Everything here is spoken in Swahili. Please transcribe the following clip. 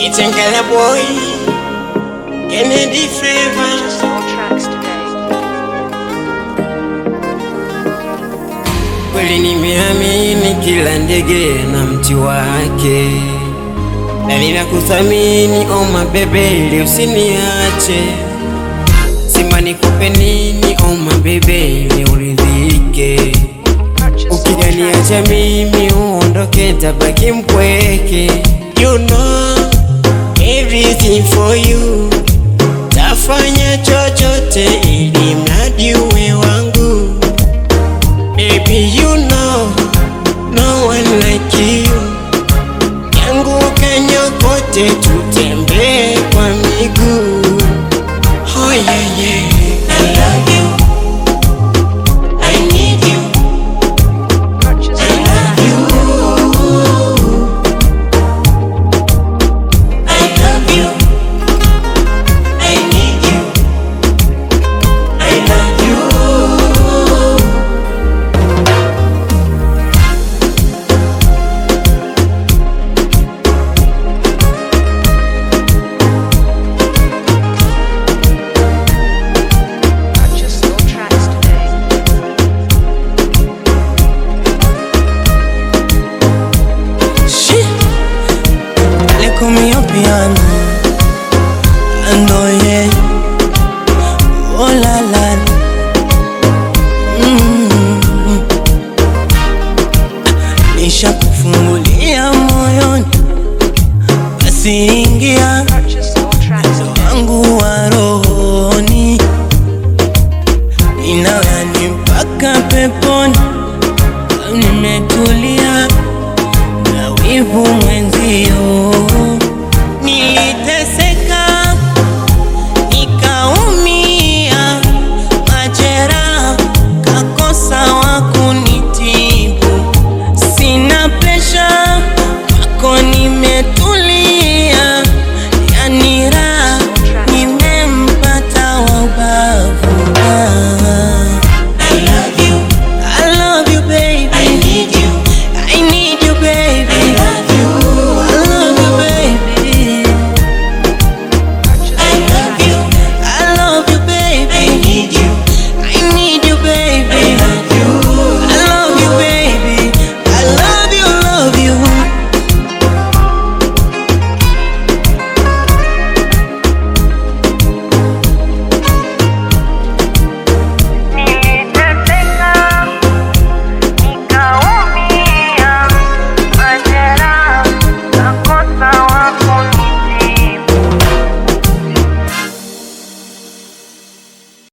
Itengala boy, Kennedy Flavor. All tracks today. Kweli nimeamini kila ndege na mti wake, na ninakuthamini oh my baby, ili usiniache. Sema nikupe nini oh my baby, ili uridhike. Purchase all tracks Ukiniacha mimi uondoke, tabaki mpweke. You know everything for you, tafanya chochote ili mradi uwe wangu. Baby you know no one like you, yangu kanyokote, tutembee kwa miguu. Oh yeah yeah, I love you, I need you. Purchase all tracks I love you. I need you. I love you. Purchase all tracks today. Shit. They call me up piano. And oh yeah. Oh la la. Mm. Nisha kufungulia moyoni, basi ingia Purchase all tracks today. wangu wa rohoni, inawani mpaka peponi. Nimetulia na wivu mwenzio